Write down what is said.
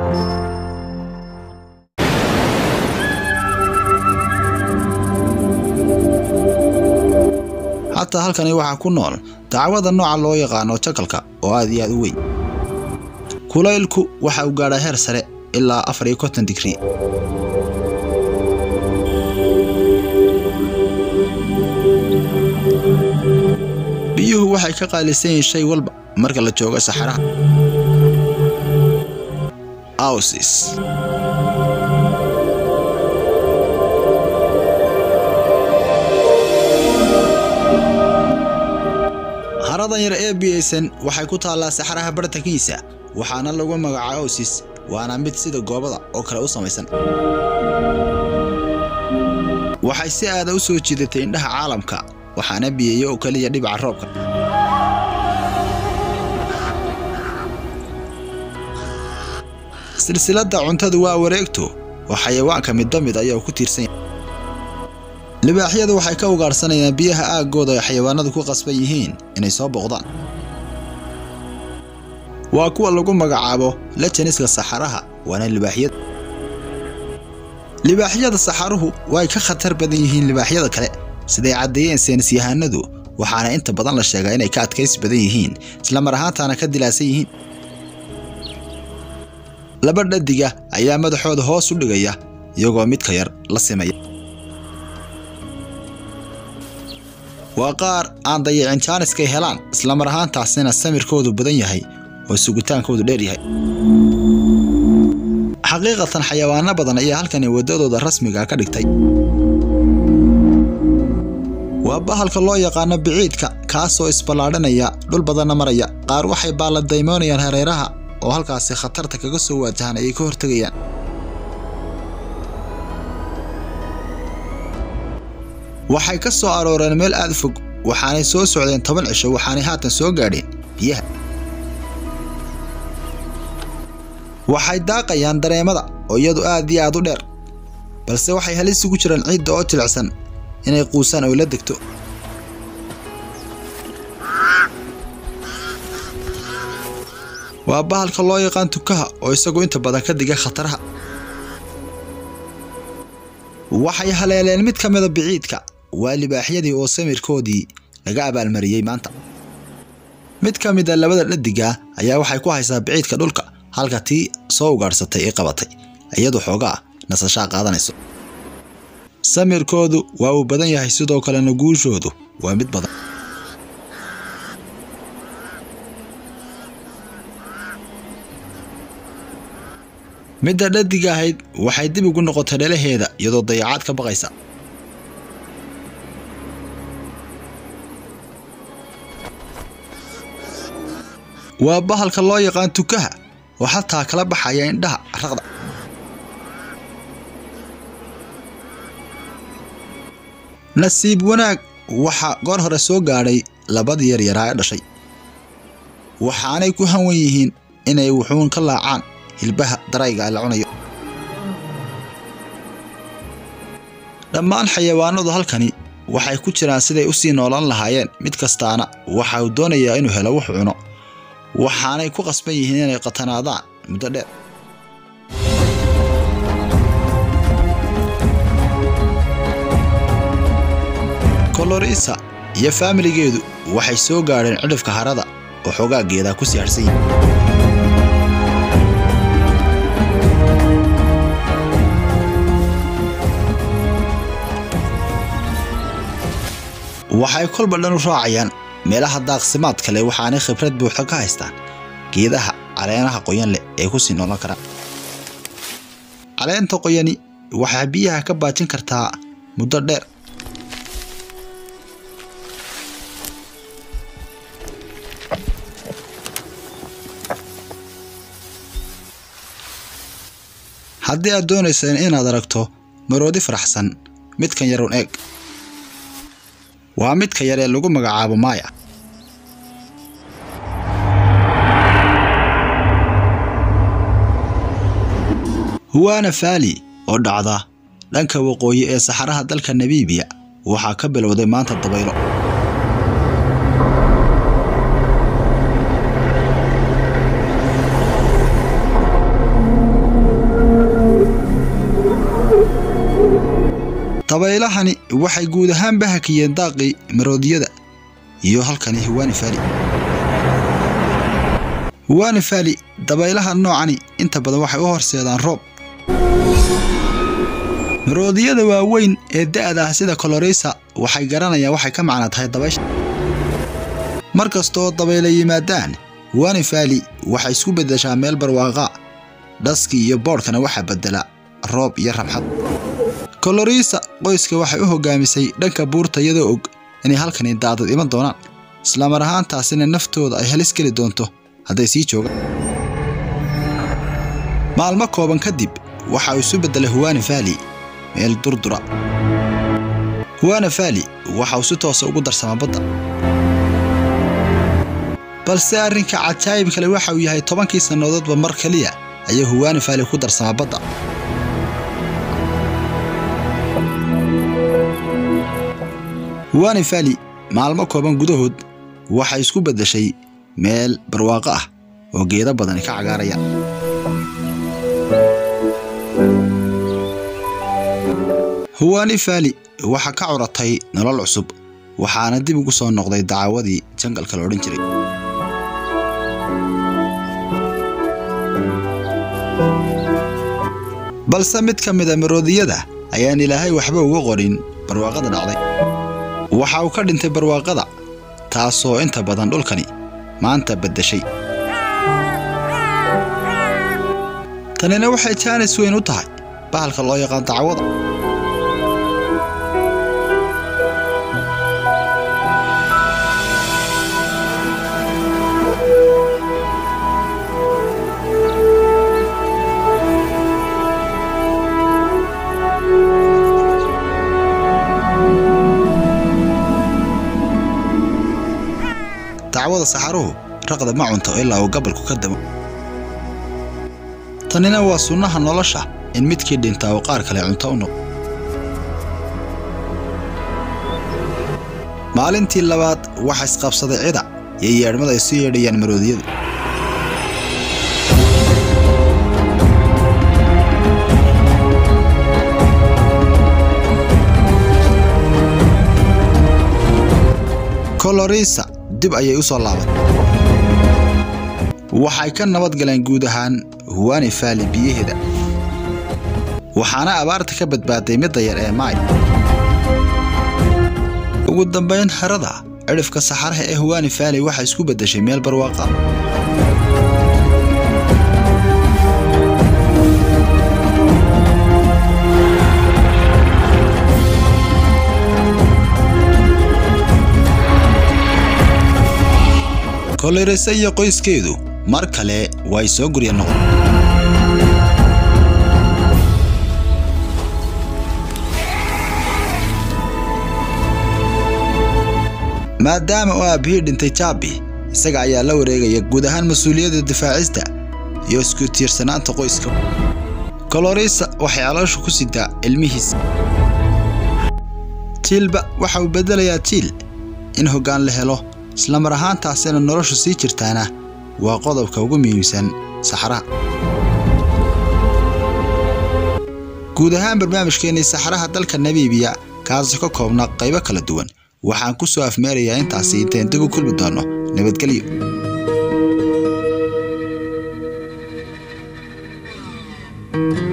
xataa halkani waxaa ku nool dacwada nooca loo yaqaano jakalka oo aad iyo aad u weyn kulaylku waxa uu gaadhaa heer sare ilaa afar iyo konton digrii biyuhu waxay ka qaalisan yihiin shay walba marka la joogo saxaraha ausis haradan yar ee biyaysan waxay ku taallaa saxaraha bartankiisa waxaana lagu magacaaba ausis waana mid sida goobada oo kale u samaysan waxay si aada u soo jiidatay indhaha caalamka waxaana biyeeya oo keliya dhibaca roobka silsiladda cuntadu waa wareegto oo xayawaanka midba mid ayaa ku tiirsan yahay libaaxyadu waxay ka ugaadhsanayaan biyaha aaggooda ay xayawaanadu ku qasban yihiin inay soo boqdaan waa kuwa lagu magacaabo lajaniska saxaraha waana libaaxyada libaaxyada saxaruhu way ka khatar badan yihiin libaaxyada kale siday caddeeyeen saynisyahanadu waxaana inta badan la sheegaa inay ka adkaysi badan yihiin islamar ahaantaana ka dilaasan yihiin laba dhadiga ayaa madaxooda hoos u dhigaya iyagoo midka yar la simaya waa qaar aan dayacin jaaniskay helaan islamar ahaantaasina samirkoodu badan yahay oo sugitaankoodu dheer yahay xaqiiqatan xayawaano badan ayaa halkani waddadooda rasmiga ka dhigtay waa bahalka loo yaqaano biciidka kaasoo isballaadhinaya dhul badanna maraya qaar waxay baalladaymoonayaan hareeraha oo halkaasi khatarta kaga soo waajahaan ayay ka hortegayaan waxay ka soo arooreen meel aad fog waxaanay soo socdeen toban cisho waxaanay haatan soo gaadheen biyaha waxay daaqayaan dareemada oo iyadu aad iyo aad u dheer balse waxay halis ugu jiraan ciidda oo jilicsan inay quusaan oo la degto waa bahalka loo yaqaan tukaha oo isagu inta badan ka diga khataraha waxay haleeleen mid ka mida biciidka waa libaaxyadii oo samirkoodii laga abaalmariyey maanta mid ka mida labada dhadiga ayaa waxay ku haysaa biciidka dhulka halka tii soo ugaadhsatay ee qabatay iyadu xoogaa nasashaa qaadanayso samirkoodu waa uu badan yahay sidoo kalena guushoodu waa mid badan midda dhadiga ahayd waxay dib ugu noqotay dhalaheeda iyadoo dayacaad ka baqaysa waa bahalka loo yaqaan tukaha oo xataa kala baxaya indhaha raqda nasiib wanaag waxaa goor hore soo gaadhay labadii yaryaraa ee dhashay waxaanay ku hanwan yihiin inay wuxuun ka laacaan hilbaha darayga la cunayo dhammaan xayawaanadu halkani waxay ku jiraan siday u sii noolan lahaayeen mid kastaana waxa uu doonayaa inuu helo wax cuno waxaanay ku qasban yihiin inay qatanaadaan muddo dheer kolorisa iyo faamiligeedu waxay soo gaadheen cidhifka harada oo xoogaa geedaa ku sii harsan yihin waxay kolba dhan u raacayaan meelaha daaqsimaad kale waxaanay khibrad buuxda ka haystaan geedaha caleenaha qoyan leh ee ku sii noolan karaan caleenta qoyani waxaa biyaha ka baajin kartaa muddo dheer haddii aad doonaysa inaad aragto maroodi faraxsan midkan yarun eeg waa midka yar ee lagu magacaabo maaya huwaana faali oo dhacda dhanka waqooyi ee saxaraha dalka nabiibiya waxaa ka bilowday maanta dabaylo dabaylahani waxay guud ahaanba hakiyeen daaqii maroodiyada iyo halkani hiwaani faali hiwaani faali dabaylaha noocani inta badan waxay u horseedaan roob maroodiyada waaweyn ee da'da ah sida koloreysa waxay garanayaan waxay ka macno tahay dabaysha mar kastooo dabayla yimaadaan hiwaani faali waxay isku beddeshaa meel barwaaqa dhaskii iyo boodhkana waxaa beddela roob iyo rabxad koloriisa qoyska waxay u hogaamisay dhanka buurta iyadoo og inay halkani daadad iman doonaan islamar ahaantaasina naftooda ay halis geli doonto hadday sii joogaan maalmo kooban kadib waxa uu isu beddelay huwaani faali meel durdura huwaana faali waxa uu si toosa ugu darsamaa badda balse arrinka cajaayib kale waxa uu yahay tobankii sannadoodba mar keliya ayuu huwaani faali ku darsamaa badda huwaani faali maalmo kooban gudahood waxay isku beddeshay meel barwaaqo ah oo geedo badani ka cagaarayaan huwaani faali waxaa ka curatay nolol cusub waxaana dib ugu soo noqday dacaawadii jangalka la odhan jiray balse mid ka mida maroodiyada ayaan ilaahay waxba uga qorin barwaaqada dhacday waxa uu ka dhintay barwaaqada taasoo inta badan dhulkani maanta beddeshay tanina waxay jaanis weyn u tahay bahalka loo yaqaan dacwada dacwada saxaruhu raqda ma cunto ilaa uu gabalku ka damo tanina waa sunnaha nolosha in midkii dhintaa uu qaar kale cunto u noqo maalintii labaad waxa isqabsaday cida iyo yeedhmada ay su yeedhayaan maroodiyadu kolorisa dib ayay u soo laabatay waxay ka nabad galeen guud ahaan huwaani faali biyaheeda waxaana abaarta ka badbaaday midda yar ee maay ugu dambayn harada cidhifka saxaraha ee huwaani faali waxay isku beddeshay meel barwaaqa kolorese iyo qoyskeedu mar kale way soo gurya noqon maadaama uu aabbihii dhintay jaabi isaga ayaa la wareegaya guud ahaan mas-uuliyadda difaacista iyo isku tiirsanaanta qoyska kolorisa waxay caloosha ku sidaa ilmihiisa jiilba waxa uu beddelayaa jiil in hoggaan la helo islamar ahaantaasina noloshu sii jirtaana waa qodobka ugu muhiimsan saxaraha guud ahaan barnaamijkeennii saxaraha dalka namiibiya kaasoo ka koobna qaybo kala duwan waxaan ku soo afmeerayaa intaasi intayn dib u kulmi doonno nabadgelyo